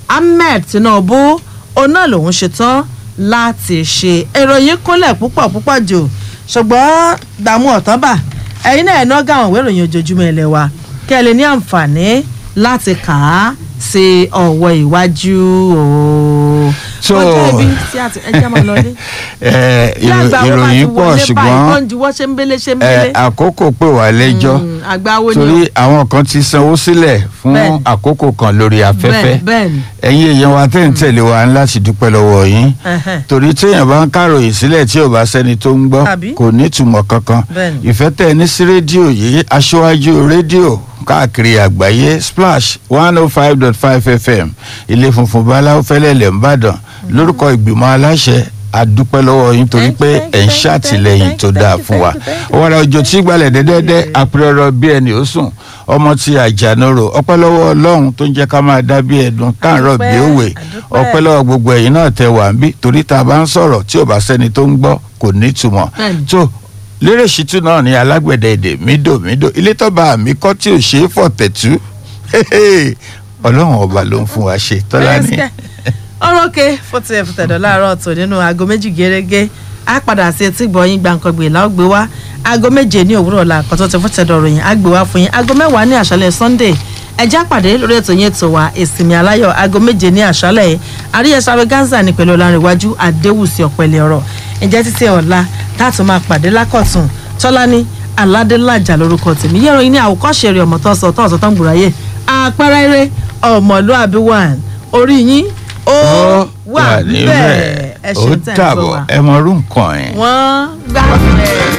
ahmed tinubu òun náà lòun ṣetán láti ṣe ìròyìn kúnlẹ̀ púpọ̀ púpọ̀ jù ṣùgbọ́n dààmú ọ̀tánbà ẹ̀yin náà ẹ̀ náà gà wọ́n ìròyìn ojoojúmọ́ ilé wa kí ẹ lè ní àǹfààní láti kà á sí ọ̀wọ́ ìwájú o. So- ọjọ́ ibi tí a ti ẹjẹ́ máa lọlé. ẹ, Bí àgbà wo bá ti ìròyìn pọ̀ wọlé báyìí, ṣùgbọ́n wọ́n ń juwọ́ ṣe ń bélé ṣe ń ẹ, bélé. àkókò pè wá lẹ́jọ́ Mm, àgbà wo ni torí o? àwọn kan ti sanwó sílẹ̀ fún Bẹ́ẹ̀ni. àkókò kan lórí afẹ́fẹ́ Bẹ́ẹ̀- bẹ́ẹ̀ni. ẹ̀yin èèyàn wa tẹ̀ ń tẹ̀lé wa ń láti dúpẹ́ lọ́wọ́ yín Ẹhẹ́n. torí téèyàn bá ń káròyìn sílẹ̀ tí ò bá sẹ́ni tó ń gbọ́ Àbí? kò ní ìtumọ̀ kankan Bẹ́ẹ̀ni. ìfẹ́ tẹ̀ ní sí rédíò yìí aṣáájú rédíò káàkiri àgbáyé splash one oh five dot five fm ilé funfun báláwo fẹ́lẹ́lẹ̀ ńbàdàn lórúkọ ìgbìmọ̀ aláṣẹ adúpẹ́ lọ́wọ́ yín torí pé Thank you, ẹ̀ ń thank you, ṣàtìlẹ́yìn thank tó you, dáa thank you, fún wa thank you, thank you. ọ̀wọ́ra òjò tí gbalẹ̀ dẹ́dẹ́dẹ́ apẹ̀rọ̀ bí ẹni ó sùn ọmọ tí àjànàrò ọpẹ́ lọ́wọ́ ọlọ́run tó ń jẹ́ ká máa dá bí ẹ̀dùn káàárọ̀ bí Àdúpẹ́, òwe àdúpẹ́. ọpẹ́ lọ́wọ́ gbogbo ẹ̀yin náà tẹ wà ń bí torí tá a bá ń sọ̀rọ̀ tí ò bá sẹ́ni tó ń gbọ́ kò ní ìtumọ̀ Bẹ́ẹ̀ni. tó lérè ṣìtú náà ní alágbẹ̀dẹ èdè mídòmídò ilé tọ́ba àmì kọ́ tí ò ṣeé fọ̀tẹ̀tú ọlọ́run ọba ló ń fún wa ṣe tọ́lá ní. ọ̀rọ̀ òkè fótó ẹ̀ fútẹ̀dọ̀ láàárọ̀ tó nínú aago méjì gẹ́gẹ́ á padà sí etí gbọ̀nyìn gbàǹkangbè láògbé wá aago méje ní òwúrọ̀ la àkọ́tọ́ ti fútẹ̀dọ̀ ròyìn á gbé wá fún yín aago mẹ́wàá ní àṣálẹ̀ sunday ẹjẹ́ àpàdé lórí ètò yẹn tó wa ìsinmi aláyọ̀ aago méje ní àṣálẹ̀ àríyẹ̀sáré gaza ní pẹ̀lú ọ̀làǹrẹ̀wájú àdéhùsì ọ̀pẹ̀lẹ̀ ọ̀rọ̀ ǹjẹ́ títí ọ̀la táàtún máa pàdé lákọ̀tún tọ́lání aládélájà lórúkọ tèmi yẹ́rọ yín ní àwòkọ́ṣe rẹ̀ ọmọ tó sọ tó ọ̀sọ̀ tó ń gbùráyè àpẹẹrẹ eré ọmọlúàbí one orí yín ó wà níbẹ̀ ẹ ó ṣeun tẹ̀ ń gbọ́ dàbọ̀ wa ẹ mọ orú nǹkan ẹ̀. wọ́n gbà bẹ́ẹ̀.